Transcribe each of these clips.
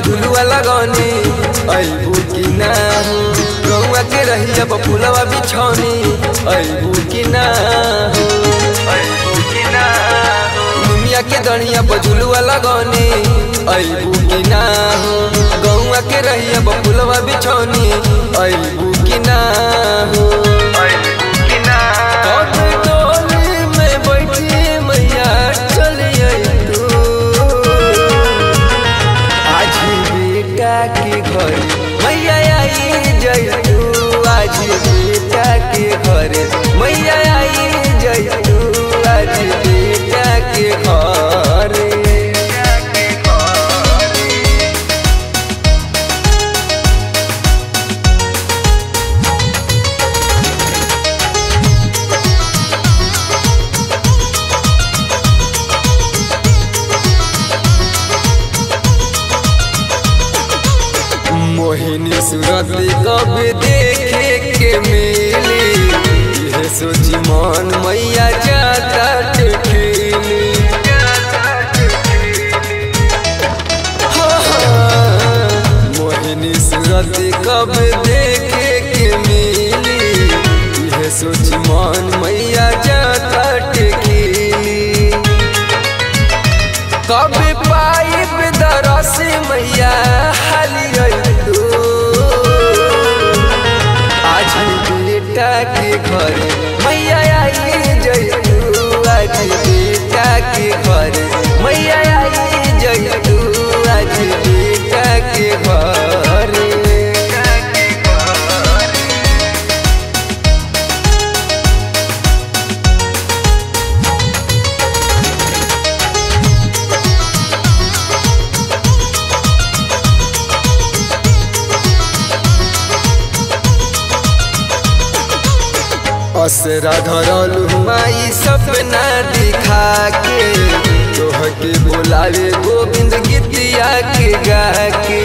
झुलुआ लगौनी अबू की ना हो गौआ के रहिया फुलवा बिछौनी अबू की ना हो अबू की ना हो दुनिया के दनिया पर झुलुआ लगौनी अबू की ना हो गौआ के रहिया फुलवा बिछौनी अबू की ना हो अबू की ना कब डोली में बैठी मैया चलिए तू आज बेटा के घर मैया आई जय तू आज बेटा के घर मैया आई जय तू आज बेटा के घर मोहिनी सूरत कब देखे के मिली यह सोची मन मैया जाता ठेली मोहिनी सूरत कब देखे के मिली यह सोची मन मैया जाता ठेली कब पाइब दरस मैया हालिए तू आज बेटा के घर मैया आई जय तू आज बेटा के घर मैया आई जय तू आज बेटा के घर असरा धरल माई सपना दिखा के तोह के बोलावे गोविंद गीतिया के गा के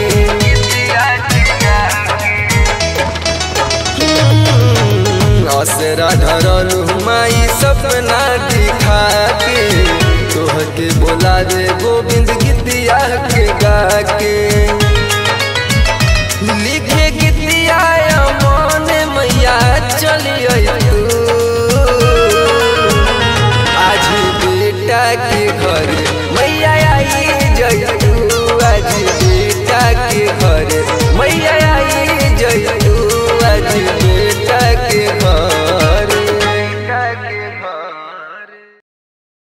असरा धरल माई सपना दिखा के तोह के बोलावे गोविंद गीतिया के गा के लिखे गीतिया मन मैया चलिए